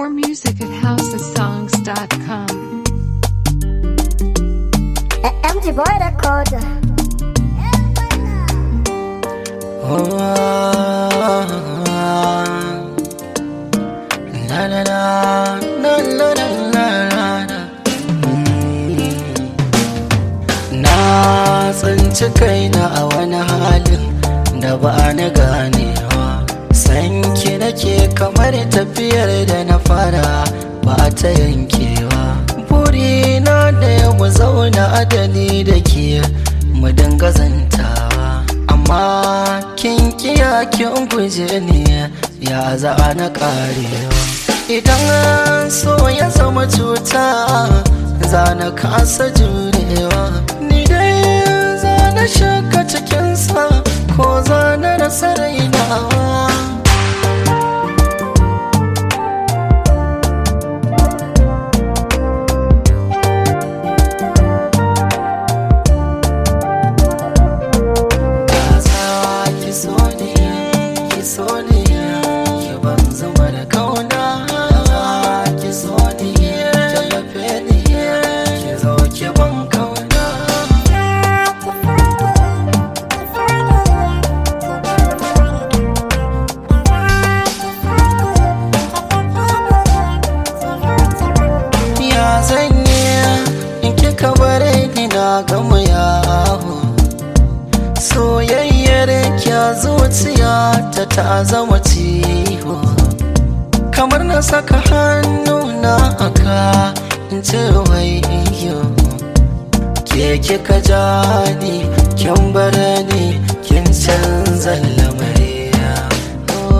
More music at housesongs.com. MG Boy Record. Na na na na na na na na Na tsinci kaina a wani halin da ba na ganewa Sanki nake kamar tafiyar da na fara ba ta yankewa Burina da ya mu zauna adani da ke mu dinga zantawa Amma kin kiya kin guje ni ya za na karewa Idan so ya zama cuta za na kasa jurewa Ni dai za na shaka cikinsa ko za na rasa rainawa Kasa ki so ni, ki so ni, ki ban zama da kauna. Ki so ni, tallafe ni, ki zo ki ban kauna. Ya zanye in kika bare ni na gama yawo. Soyayyar kya zuciya ta ta zama ciwo. Kamar na saka hannu na aka in ce wai iyo. Ke kika ja ni, kin bar ni, kin canza lamariya. Oh.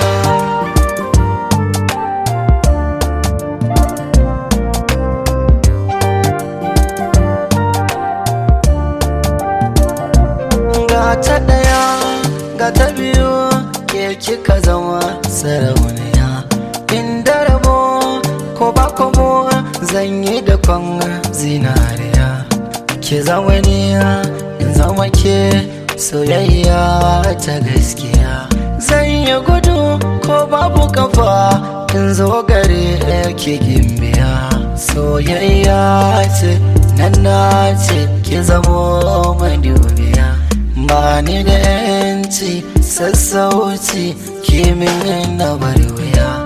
ga ta ɗaya ga ta biyu ke kika zama sarauniya inda rabo ko ba komo zan yi da kwan zinariya ke zama niya in zama ke soyayya ta gaskiya zan yi gudu ko babu kafa in zo gare ki gimbiya soyayya ce nan na ce ki zamo madubiya ba ni da yanci sassauci kimin na bari wuya